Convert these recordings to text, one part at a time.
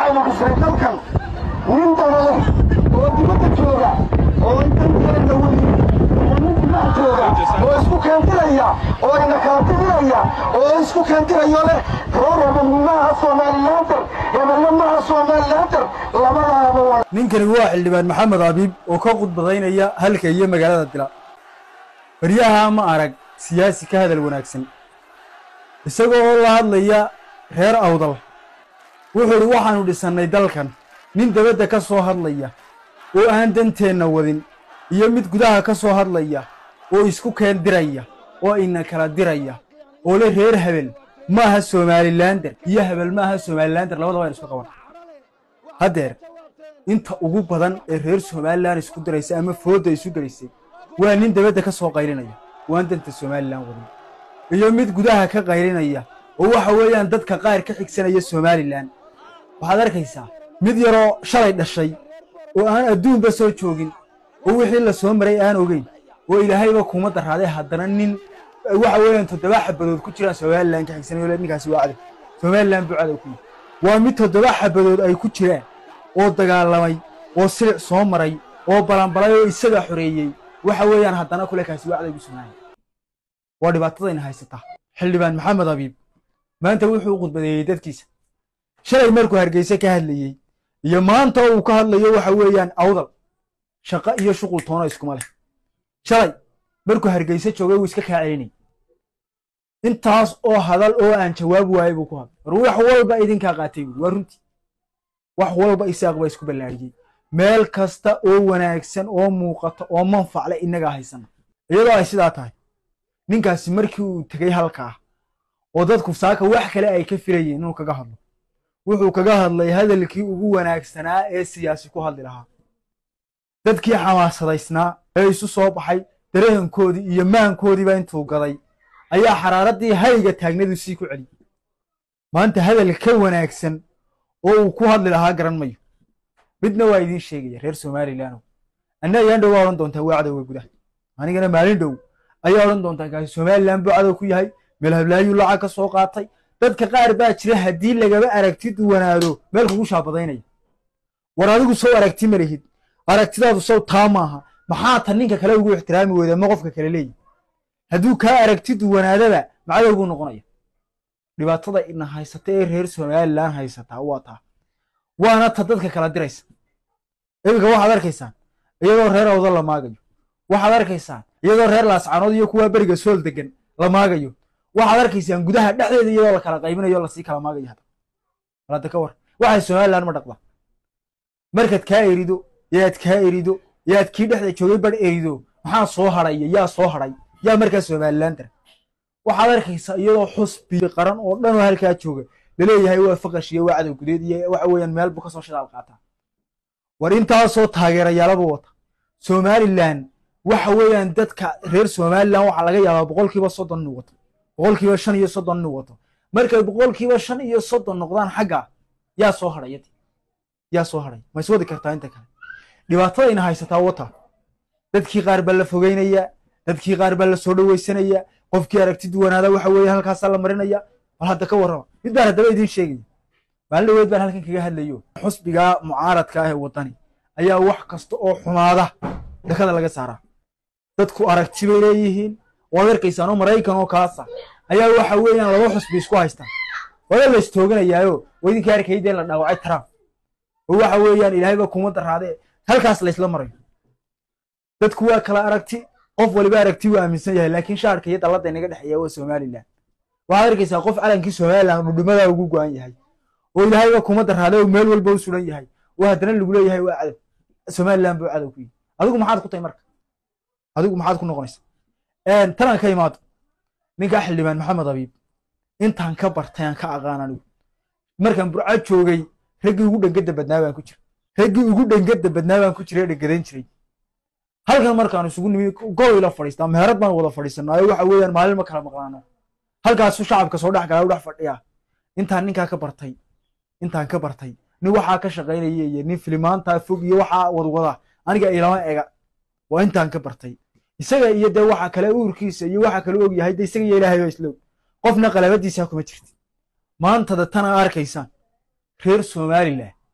waxaynu dhisnay dalkan nin dabale oo dibadda jooga oo intankeena weli oo nin dimaha jooga oo isku keentiraya oo ina kala tiriyaya oo isku keentirayo leh reer hebel maaha somalilaantar hebelle maaha somalilaantar labadaaba waa ninkani waa xildhibaan maxamed abiib oo ka khudbadaynaya halka iyo magaalada dila baryaha ma arag siyaasi ka hadal wanaagsan isagoo oo la hadlaya reer awdal wuxuu idhi waxaannu dhisannay dalkan nin dabadda ka soo hadlaya oo aan danteenna wadin iyo mid gudaha ka soo hadlaya oo isku keen diraya oo ina kala diraya oo le reer hebel maaha somalilaandar iyo hebel maaha somalilaandar labadaba aynu isku qaban haddeer inta ugu badan ee reer somalilan isku diraysa ama foodda isu gelaysay waa nin dabadda ka soo qaylinaya waan danta somalilan wadin iyo mid gudaha ka qaylinaya oo waxa weeyaan dadka qaar ka xigsanaya somalilan waxaad arkaysaa mid yaroo shalay dhashay oo aan adduunba soo joogin oo wixii la soo maray aan ogeyn oo ilaahayba kuma daraaday haddana nin waxa weeyaan toddoba xabadood ku jiraan somalilan ka xigsanayo le ninkaasi waa cadow somalilan buu cadow ku yihi waa mid toddoba xabadood ay ku jiraan oo dagaalamay oo silic soo maray oo balanbalay oo isaga xoreeyey waxa weeyaan haddana kule kaasi waa cadowgu sugnaaya waa dhibaatadayna haysataa xildhibaan maxamed abiib maanta wuxuu u khudbadeeyey dadkiisa shalay markuu hargeyse ka hadlayey iyo maanta uu ka hadlayo waxa weeyaan awdal shaqo iyo shuqul toona iskuma leh shalay markuu hargeyse joogay wuu iska kaa celinay intaas oo hadal oo aan jawaab waayey buu ku hadlay war wax walba idinkaa qaatay buuri waa runtii wax walba isaaq baa isku ballaariyey meel kasta oo wanaagsan oo muuqata oo manfacle innagaa haysana iyadoo ay sidaa tahay ninkaasi markii uu tegey halkaa oo dadku saaka wax kale ay ka filayeen inuu kaga hadlo wuxuu kaga hadlay hadalkii ugu wanaagsanaa ee siyaasi ku hadli lahaa dadkii xamaasadaysnaa ee isu soo baxay dareenkoodii iyo maankoodiiba intuu gaday ayaa xaraaraddii hayga taagnadu sii ku celiyey maanta hadal ka wanaagsan oo uu ku hadli lahaa garan mayo midna waa idiin sheegaya reer somalilandow anna ayaan dhow waa odhan doontaa waa cadowga gudaha anigana maalin dhow ayaa odhan doontaa kaasi somalilan buu cadow ku yahay meel hablaayuu lacag ka soo qaatay dadka qaar baa jira haddii lagaba aragti duwanaado meel kugu shaabadaynaya war adigu sow aragti ma lihid aragtidaadu sow taa maaha maxaa ta ninka kale ugu ixtiraami weyda ma qofka kale leeyihi hadduu kaa aragti duwanaadaba macadowguu noqonaya dhibaatada ina haysata ee reer somalilan haysataa waa taa waana ta dadka kala diraysa iminka waxaad arkaysaan iyadoo reer awdo la maagayo waxaad arkaysaan iyadoo reer laascanood iyo kuwaa beriga sool degan la maagayo waxaad arkaysaan gudaha dhexdeeda iyadoo la kala qaybinayo lasii kala maagayo hadda hadda ka war waxay somalilan ma dhaqda markaad kaa erido yaad kaa erido yaad kii dhexda joogay bar erido maxaa soo hadhaya yaa soo hadhay yaa markaa somalilan dar waxaad arkaysaa iyadoo xusbi qaran oo dhan oo halkaa jooga laleeyahay waa faqash iyo waa cadow gudeed iyo waxa weeyaan meel buu kasoo shidaal qaataa war intaasoo taageerayaalaba wata somalilan waxa weeyaan dadka reer somalilan waxaa laga yaabaa boqolkiiba soddon inuu wato boqolkiiba shan iyo soddon inuu wato markay boqolkiiba shan iyo soddon noqdaan xagga yaa soo hadhay yaa soo hadhay ma iswadi kartaa inta kale dhibaatadayna haysataa wata dadkii qaar baa la fogeynaya dadkii qaar baa la soo dhoweysanaya qofkii aragti duwanaada waxa weeye halkaasaa la marinaya bal hadda ka warrama mid baan haddaba idiin sheegaya maalin dhaweed baan halkan kaga hadlayo xusbigaa mucaaradka ah ee waddani ayaa wax kasta oo xumaada dakada laga saaraa dadku aragti bay leeyihiin waad arkaysaan oo maraykan oo kaasa ayaa waxa weeyaan laba xusbi isku haystaan wala la istooganayaayo oo idinkii arkaydee la dhaawacay trump oo waxa weeyaan ilaahayba kuma daraade halkaas la isla marayo dadku waa kala aragti qof waliba aragti wuu aaminsan yahay laakiin shaarka iyo dalladda inaga dhexeeya waa somalilan waxaad arkaysaa qof calankii somalilan dhudhumadaa ugu go-an yahay oo ilaahayba kuma daraaday oo meel walba u suran yahay oo haddana lagu leeyahay waa cadow somalilan buu cadow ku yihi adigu maxaad ku tahay marka adigu maxaad ku noqonaysa tanaan ka imaado ninkaa xildhibaan maxamed abiib intaan ka bartay aan ka aqaan anigu markaan burca joogay raggii ugu dhangada badnaa baan ku jira raggii ugu dhangada badnaa baan ku jira ee dhangadayn jiray halkan markaan isugu nimi gol ila fadhiistaa meherad baan wada fadhiisanaayo waxa weeyaan maalin ma kala maqlaano halkaasu shacabka soo dhex galaa u dhex fadhiya intaan ninkaa ka bartay intaan ka bartay nin waxaa ka shaqaynaya iyo nin filimaantaa fog iyo waxaa wadwada aniga ilama ega waa intaan ka bartay isaga iyo dee waxa kale uurkiisa iyo waxa kale og yahay de isaga iyo ilaahay baa islow qofna qalabadiisa kuma jirti maantada tana arkaysaan reer somalilan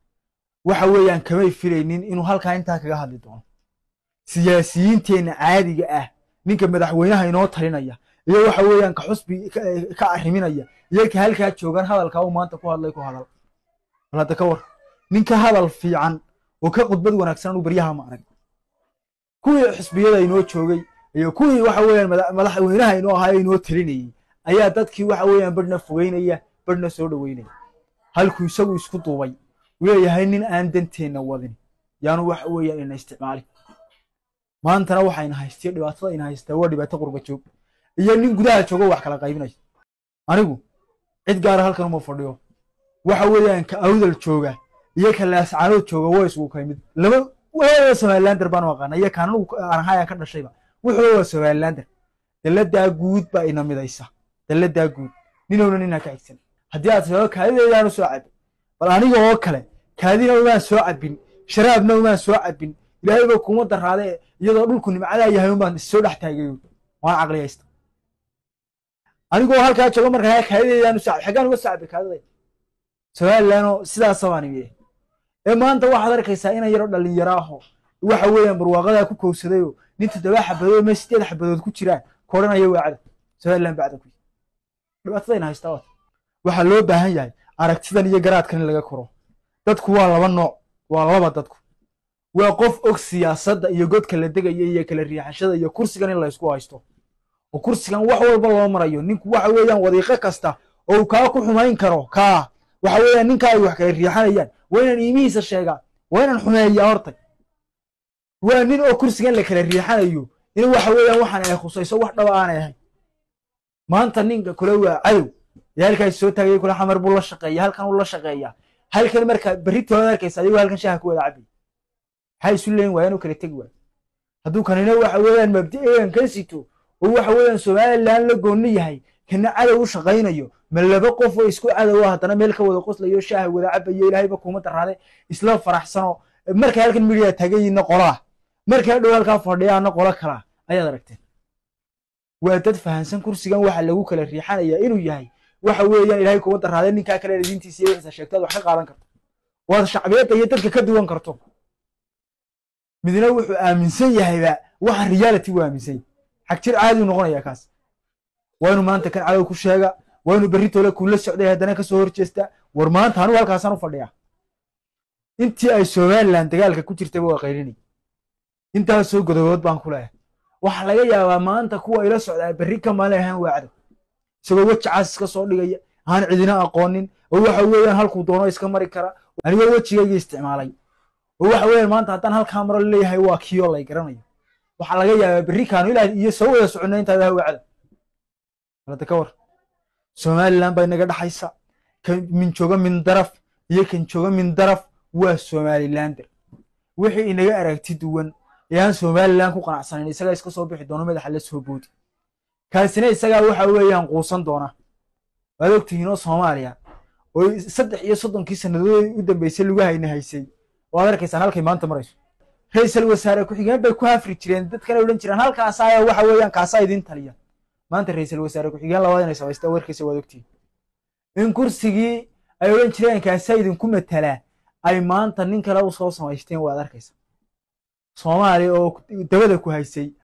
waxa weeyaan kamay filaynin inuu halkaa intaa kaga hadli doono siyaasiyiinteenna caadiga ah ninka madaxweynaha inoo talinaya iyo waxa weeyaan ka xusbi ka arriminaya iyo ka halkaa joogan hadalkaa uu maanta ku hadlay ku hadal bal hadda ka war ninka hadal fiican oo ka khudbad wanaagsan anuu baryaha ma arag kuwii xisbiyada inoo joogay iyo kuwii waxa weeyaan madaxweynaha inoo ahaa inoo talinayay ayaa dadkii waxa weeyaan badhna fogeynaya badhna soo dhoweynaya halkuu isagu isku duubay uu leeyahay nin aan danteenna wadin yaanu waxa weeyaan ina isticmaalin maantana waxayna haystiyo dhibaatada ina haystaa waa dhibaato qurba joog iyo nin gudaha joogo wax kala qaybinaya anigu cid gaara halkan uma fadhiyo waxa weeyaan ka awdal jooga iyo ka laascaanood jooga waa isugu ka mid laba waa somalilander baan u aqaana iyo kaan anigu aan ahayaan ka dhashayba wuxuu waa somalilander dalladaa guud baa ina midaysa dalladaa guud ninowna ninaa ka xigsan haddii aad sababo kaadideedaan u soo cabin bal aniga oo kale kaadina umaan soo cabin sharaabna umaan soo cabin ilaahay ba kuma daraade iyadoo dhulku nimcadaa yahay umaan issoo dhex taagayo waan caqliyaysta anigoo halkaa joogo markaa kaadideedaan u soo cabin xaggaan uga soo cabin kaadidayda somalilanoo sidaasa baan imiye ee maanta waxaad arkaysaa inan yaro dhalinyaro aho waxa weeyaan barwaaqadaa ku kowsadayoo nin toddoba xabadood ama sideed xabadood ku jiraan koodhanaya waacada somalilan bacda ku dhibaatadayna haystaa wata waxaa loo baahan yahay aragtidan iyo garaadkan in laga koro dadku waa laba nooc waa laba dadku waa qof og siyaasadda iyo godka la degaya iyo kala riixashada iyo kursigan in laysku haysto oo kursigan wax walba loo marayo ninku waxa weeyaan wadiiqo kasta oo uu kaa ku xumayn karo kaa waxa weeyaan ninkaa ay wax kala riixanayaan waa inaan iimihiisa sheegaa waa inaan xumeeyaa hortay waa nin oo kursigan la kala riixanayo in waxa weeyaan waxaan ay khusayso wax dhaba aanay ahayn maanta ninka kule waa cadow ee halkaas soo taagaya kule xamar buu la shaqeeya halkan uu la shaqeeyaa halkan markaa berritooda arkaysa adigoo halkan shaaha ku wada cabay maxay isu leeyin waayaan u kala tegi waayo hadduu kanina waxa weeyaan mabdi'egan ka sito oo waxa weeyaan somalilan la goonni yahay kana cadow u shaqaynayo ma laba qof oo isku cadow ah haddana meel ka wada qoslayo shaaha wada cabayo ilaahayba kuma daraade isla faraxsano markay halkan midiya tagayiinna qolaa markay dhow halkaa fadhiyaana qolo kalaa ayaad aragteen waa dad fahansan kursigan waxa lagu kala riixanayaa inuu yahay waxa weeyaan ilaahay kuma daraade ninkaa kale diintiisa iyo wixiisa sheegtaad wax ka qaadan karto waad shacbiyadda iyo dadka ka duwan karto midna wuxuu aaminsan yahayba waxa reality u aaminsan yahay xag jir caadi u noqonaya kaas waa inuu maanta kan cadow ku sheega waa inuu berri tole kula socday haddana kasoo horjeesta war maanta anigu halkaasaan u fadhiyaa intii ay somalilan dagaalka ku jirtayba waa qaylinay intaasoo godobood baan ku leeyahay waxaa laga yaabaa maanta kuwa ila socdaa berri ka maalin ahaan waa cadow isagoo weji caas iska soo dhigaya aan cidina aqoonin oo waxa weeyaan halkuu doono iska mari kara anigoo wejigayga isticmaalay oo waxa weeyaan maanta haddaan halkaa maro leeyahay waa kiyo lay garanayo waxaa laga yaabaa berri kaanu ilaa iyo soo wada soconay intaa ilaha waa cadow balada ka war somalilan baa inaga dhaxaysa kan min jooga min daraf iyo kan jooga min daraf waa somalilander wixii inaga aragti duwan ee aan somalilan ku qanacsanayn isagaa iska soo bixi doono madaxa la soo boodi kaasina isagaa waxa weeyaan quusan doona waad ogtihiinoo soomaaliya oo saddex iyo soddonkii sannadood u dambeysay lagu hayna haysay waad arkaysaan halkay maanta marayso ra-iisal wasaare ku-xigeen bay ku hafri jireen dadkana odhan jireen halkaasaaya waxa weeyaan kaasaa idin taliya maanta ra-iisal wasaare ku-xigeen labaad inay samaystaa warkiisa waad ogtihiin in kursigii ay odhan jireen kaasaa idinku matalaa ay maanta nin kale u soo samaysteen waad arkaysa soomaaliya oo dabada ku haysay